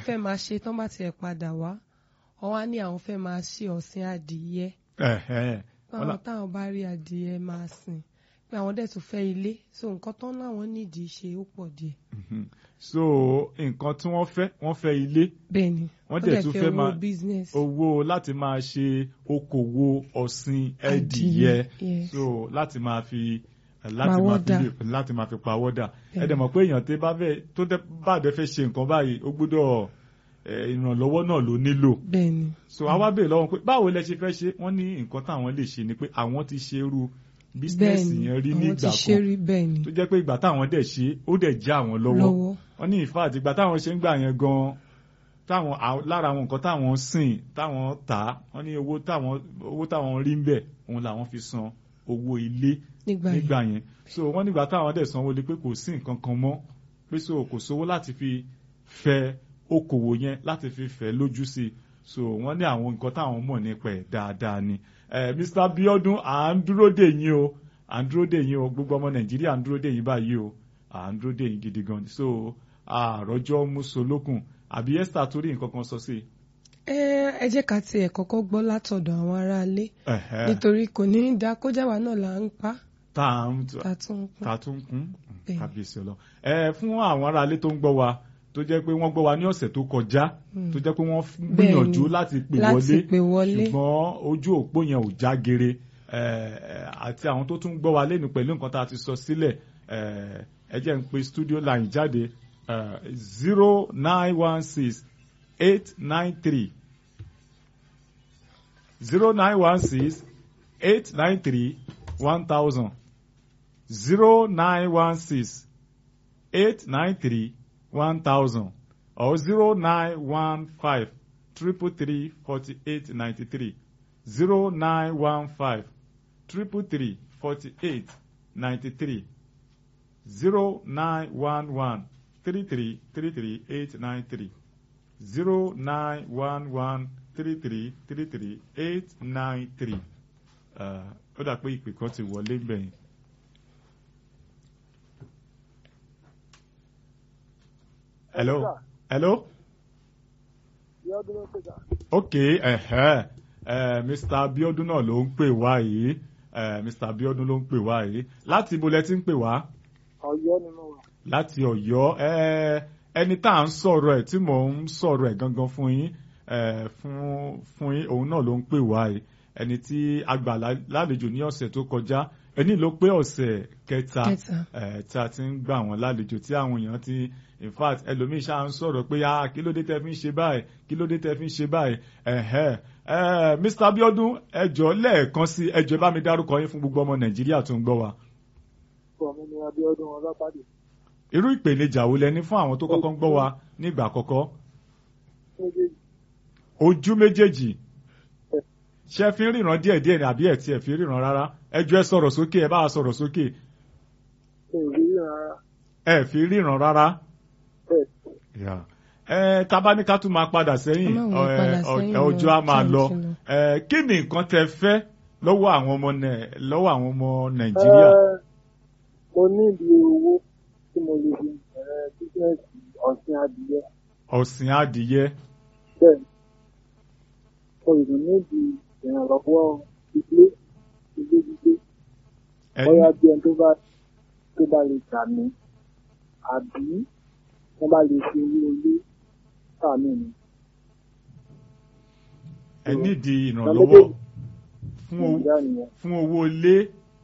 fẹ́ máa ṣe tán bá tiẹ̀ padà wá wọ́n wá ní àwọn fẹ́ máa ṣe ọ̀sìn adìyẹ Ẹ̀hẹ́n. báwọn táwọn bá rí adìyẹ máa sìn pé àwọn dẹ̀ tún fẹ́ ilé so nǹkan tán láwọn nídìí ṣe ó pọ̀ díẹ̀. Mhm. so nǹkan tí wọ́n fẹ́ wọ́n fẹ́ ilé bẹ́ẹ̀ ni wọ́n dẹ̀ tún fẹ́ máa business. owó láti máa ṣe okòwò ọ̀sìn ẹdìyẹ yes. so láti máa fi láti máa fi Pawọ́dà. lè- láti máa fi pawọ́dà Bẹ́ẹ̀. ẹ dẹ̀ mọ̀ pé èèyàn tó bá fẹ́ tó dẹ̀ bá dẹ̀ fẹ́ ṣe nǹkan báyìí ó gbọ́dọ̀ eh, ìrànlọ́wọ́ náà ló nílò bẹ́ẹ̀ ni so àwa bèèrè lọ́wọ́ pé báwo lẹ ṣe fẹ́ ṣe wọ́n ní nǹkan táwọn lè ṣe ni pé àwọn ti ṣe irú bísínẹ́sì bẹ́ẹ̀ ni yẹn rí ní àwọn ti ìgbà ṣe kan rí bẹ́ẹ̀ ni tó jẹ́ pé ìgbà táwọn dẹ̀ ṣe ó dẹ̀ já àwọn lọ́wọ́ lọ́wọ́ wọ́n ní in fact ìgbà táwọn ṣe ń gbà yẹn gan táwọn à- lára àwọn nǹkan táwọn sìn táwọn tà á wọ́n ní owó táwọn owó táwọn rí ń bẹ̀ òun làwọn fi san owó ilé nígbà yẹn nígbà yẹn so wọ́n nígbà táwọn dẹ̀ sanwó lé pé kò sí nǹkan kan mọ́ pé so kò sówó láti fi fẹ okòwò yẹn láti fi fẹ́ lójú sí i so wọ́n ní àwọn nǹkan táwọn mọ̀ nípa ẹ̀ dáadáa ni Eh, Mr. Biodun à ń dúró dè yín o à ń dúró dè yín o gbogbo ọmọ Nàìjíríà à ń dúró dè yín báyìí o à ń dúró dè yín gidi gan ni so àròjọ musolókun àbí Esther torí nǹkan kan sọ sí i. ẹ ẹ jẹ́ ká tiẹ̀ kọ́kọ́ gbọ́ látọ̀dọ̀ àwọn aráalé Ẹ̀hẹ́, nítorí kò ní í da kójáwa náà là ń pa tá à ń ta tún ń pa. ta tún kún Bẹ́ẹ̀. kábíyèsí ọlọ ẹ fún àwọn aráalé tó ń gbọ́ wa tó jẹ́ pé wọ́n gbọ́ wa ní ọ̀sẹ̀ tó kọjá Mm. tó jẹ́ pé wọ́n f- Bẹ́ẹ̀ gbìyànjú ni, láti pè láti wọlé pè wọlé. ṣùgbọ́n ojú òpó yẹn ò já gere ẹ, ẹ, àti àwọn tó tún gbọ́ wa lẹ́nu pẹ̀lú nǹkan tá a ti sọ sílẹ̀ ẹ, ẹ jẹ́ ń pe studio line jáde zero nine one six eight nine three zero nine one six eight nine three one thousand zero nine one six eight nine three one thousand or zero nine one five triple three forty eight ninety three zero nine one five triple three forty eight ninety three zero nine one one three three three three eight nine three zero nine one one three three three three eight nine three ó dà pé ìpè kan ti wọlé gbẹ̀yìn. hello hello ok ẹ̀hẹ́ ẹ̀ mr abiodun náà ló ń pè wá yìí ẹ̀ mr abiodun ló ń pè wá yìí láti ibo lẹ ti ń pè wá Ọ̀yọ́ ni mo wà. láti Ọ̀yọ́ ẹ̀ ẹni tá à ń sọ̀rọ̀ ẹ̀ tí mò ń sọ̀rọ̀ ẹ̀ gangan fún yín ẹ̀ fún fún yín òun náà ló ń pè wá yìí ẹni tí a gbà lá- lálejò ní ọ̀sẹ̀ tó kọjá ẹni ló pé ọ̀sẹ̀ kẹta Kẹta. ẹ̀ tí a ti ń gbà wọ́n lálejò tí àwọn èèyàn ti in fact ẹlòmíín ṣáà ń sọ̀rọ̀ pé ah kí ló dé tẹ́ fi ń ṣe báyìí kí ló dé tẹ́ fi ń ṣe báyìí ẹ̀hẹ́ ẹ̀ Mr. Abiodun ẹjọ́ lẹ́ẹ̀kan sí ẹjọ́ bá mi dárúkọ yín fún gbogbo ọmọ Nàìjíríà tó ń gbọ́ wa Orúkọ mi ni Abíọ́dún Ọlọ́pàdé. irú ìpèníjà wo lẹ ní fún àwọn tó kọ́kọ́ ń gbọ́ wa nígbà àkọ́kọ́ Méjèèjì ojú méjèèjì ṣé ẹ fi ń ríran díẹ̀ díẹ̀ ni àbí ẹ tí ẹ fi ríran rárá ẹ jọ̀ọ́ ẹ sọ̀rọ̀ sókè ẹ bá wa sọ̀rọ̀ sókè ṣe ìrírí rárá. ẹ fi ríran rárá Bẹ́ẹ̀ ẹ tabaníká tún máa padà sẹ́yìn Ẹ má wọlé padà ẹ, ọ- sẹ́yìn ẹ, ọjọ́ á lọ, máa time lọ ti lọ. ẹ kí ni nǹkan tẹ fẹ́ lọ́wọ́ àwọn ọmọ Nai- lọ́wọ́ àwọn ọmọ Nàìjíríà Ẹ, mo ní ìdí owó tí mo lè fi bẹ̀rẹ̀ bísíǹsì ọ̀sìn adìyẹ. ọ̀sìn adìyẹ Bẹ́ẹ̀ ni, mo sì tún ní ìdí ìrànlọ́wọ́ ilé ilé gbígbé. ẹ Bóyá bí ẹni tó bá tó bá lè gbà mí àbí wọ́n bá lè fi owó ilé sàmì mi. ẹ nídìí Ọmọ ìrànlọ́wọ́ méjèèjì. fún owó Ìyá nìyẹn. fún owó ilé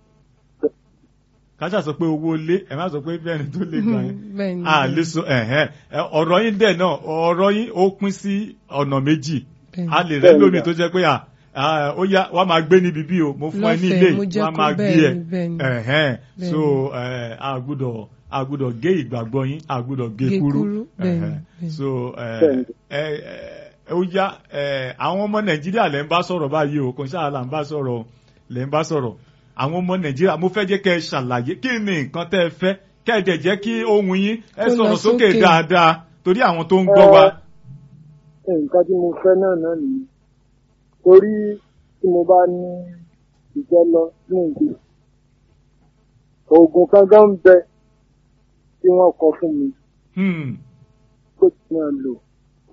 káṣà sọ pé owó ilé ẹ má sọ pé bẹ́ẹ̀ ni tó lè gbà yín bẹ́ẹ̀ ni a lè sọ ẹ̀hẹ́n ẹ, ọ̀rọ̀ yín dẹ̀ náà ọ̀rọ̀ yín ó pín sí ọ̀nà méjì bẹ́ẹ̀ ni. a lè rẹ́ Bẹ́ẹ̀ ni lómi sà. tó jẹ́ pé à à, ó yá wàá máa gbé níbi bí o mo fún ẹ ní ilé Lọ́fẹ̀ẹ́, mo jẹ́ wàá kó máa gbé bẹ́ẹ̀ ẹ ni, bẹ́ẹ̀ ni. ẹ̀hẹ́n Bẹ́ẹ̀ so ẹ, a gbúdọ̀ a gbúdọ̀ gé ìgbàgbọ́ yín a gbúdọ̀ gé Gé kúrú kúrú, bẹ́ẹ̀ ni, ẹ̀hẹ́n. bẹ́ẹ̀ ni. so ẹ, Bẹ́ẹ̀ ni. ẹ, ẹ, ó yá ẹ, àwọn ọmọ Nàìjíríà lẹ́ ń bá sọ̀rọ̀ báyìí o kò ń ṣáà là ń bá sọ̀rọ̀ o, lẹ́ ń bá sọ̀rọ̀ àwọn ọmọ Nàìjíríà mo fẹ́ jẹ́ kẹ́ ẹ ṣàlàyé kí ni nǹkan tẹ́ ẹ fẹ́ kẹ́ ẹ dẹ̀ jẹ́ kí ohùn yín ẹ Kó lọ sọ̀rọ̀ sókè sókè. dáadáa torí àwọn tó ń gbọ́ wa. Ẹ, nǹkan tí mo fẹ́ náà náà nìyẹn. Torí tí mo bá ní ìjẹ́ lọ ní ìdí. Oògùn kankan ń bẹ tí wọ́n kọ fún mi Hmm. pé kí n máa lò